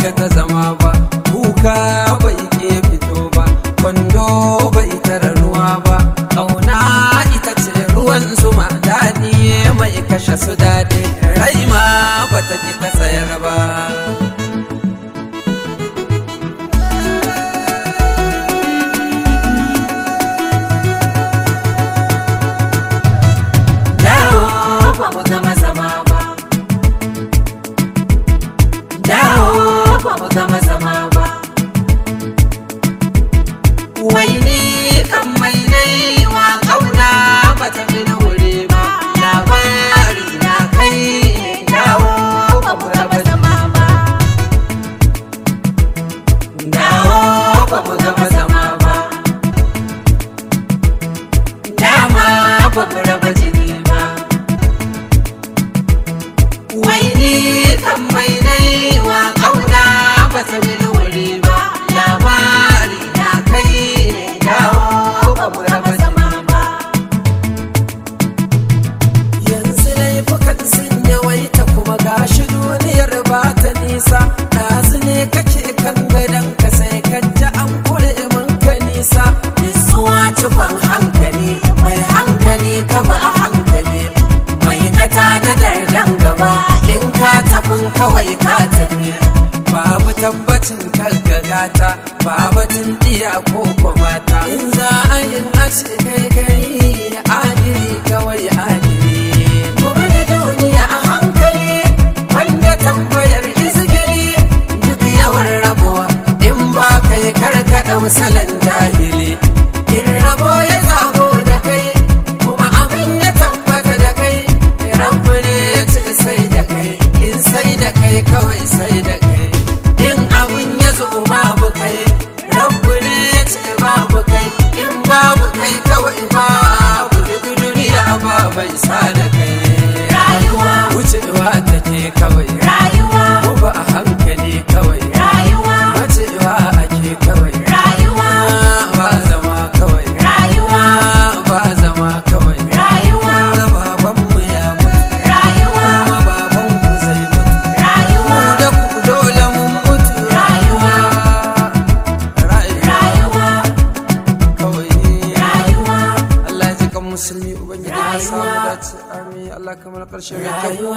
ga ta zama ba kuka bai ke fito ba kwando bai tara ruwa ba ƙauna ita ce ruwan zuma daɗi mai kashe su daɗi rai ma bata ki ta tsayar ba dawo ba mu gama zama ba dawo ba mu gama zama ba wai ni kan mai nai wa kauna ba ta fi wuri ba labari na kai dawo ba mu gama zama ba dawo ba mu gama zama ba dama ba mu raba jini ba wai ni kan mai nai wa kauna ba ta bi wuri ba labari na kai ne dawo ba mu raba zama ba yanzu laifukan sun yawaita kuma gashi duniyar ba ta nisa ɗazu ne kake kan gadon ka sai ka ji an kure min ka nisa nutsuwa cikon hankali mai hankali ka ba a hankali mai kata da dardan gaba in ka tafin kawai ka tafi babu tabbacin gagata babu tun iya ko mata in za a yi a ce kai kai adiri kawai adiri Gobe da duniya a hankali wanda tambayar izgiri duk yawan rabuwa in ba kai karkaɗa misalan jahili in rabo ya zago da kai kuma abin ya tabbata da kai rabu ne ya ce sai da kai in sai da kai kawai sai da kai in abin ya zo babu kai rabu ne ya ce babu kai in babu kai kawai babu duk duniya ba bai sa da kai rayuwa wucewa take kawai rayuwa ko ba a hankali kawai rayuwa Macewa ake kawai rayuwa ba zama kawai rayuwa ba zama kawai rayuwa babanmu ya mutu rayuwa kuma babanku zai mutu rayuwa mu da ku dole mun mutu Rayuwa. rayuwa rayuwa kawai rayuwa Allah ya ji kan musulmi ubangiji ya samu Rayuwa. dace amin Allah kamar karshen mai kyau rayuwa